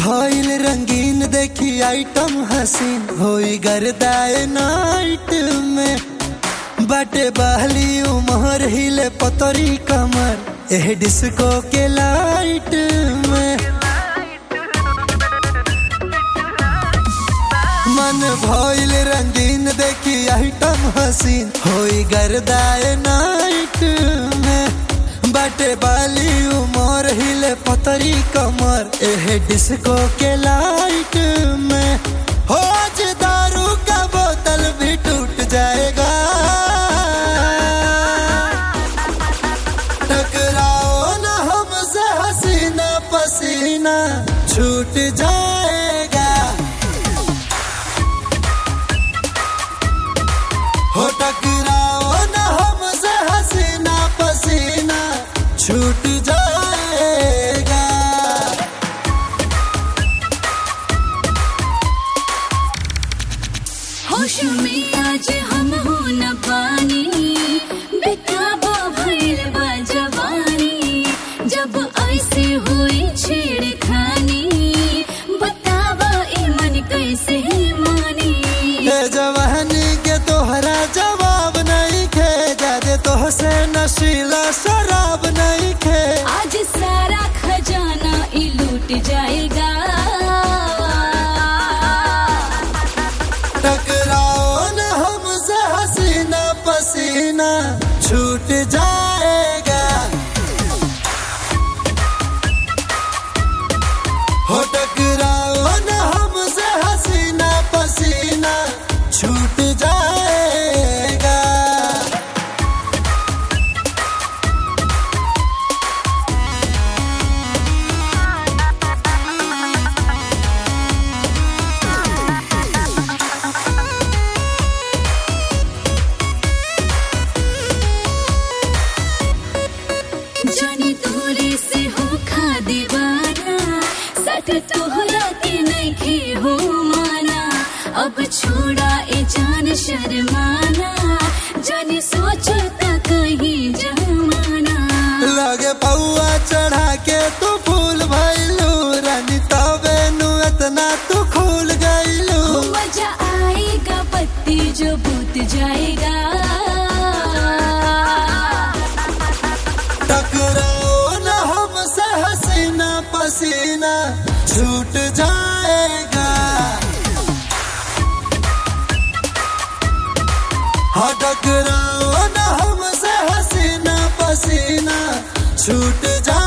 भइल रंगीन देखी आइटम हसीन होई गर्दाए नाइट में बाटे बहली उमर हिले पतरी कमर एह डिस्को के लाइट में मन भइल रंगीन देखी आइटम हसीन होई गर्दाए नाइट में बाटे बाली उमर हिले पतरी कमर एह डिस्को के लाइट में हो आज दारू का बोतल भी टूट जाएगा टकराओ ना हमसे हसीना पसीना छूट जाएगा हो टकराओ ना हमसे हसीना पसीना छूट जाएगा होश में आज हम हो न पानी बेताबा भइल बा जवानी जब ऐसे हुई छेड़खानी बतावा ई मन कैसे मानी ये जवानी के तोहरा जवाब नहीं खे जादे तोहसे नशीला शराब नहीं खे आज सारा खजाना ई लूट जाएगा टकराओ न हमसे हसीना पसीना छूट जाएगा हो टकराओ न हमसे हसीना पसीना छूट जाएगा जानी तोरे से हो खा दीवाना सट तोहरा के नहीं हो माना अब छोड़ा ए जान शर्माना जानी सोचता कहीं जमाना लगे पौआ चढ़ा के तू फूल भइलू रानी तबे नु इतना तू खुल गइलू मजा आएगा पत्ती जो बूत जाएगा टकराओ न हमसे हसीना पसीना छूट जाएगा हाँ टकराओ न हमसे हसीना पसीना छूट जाएगा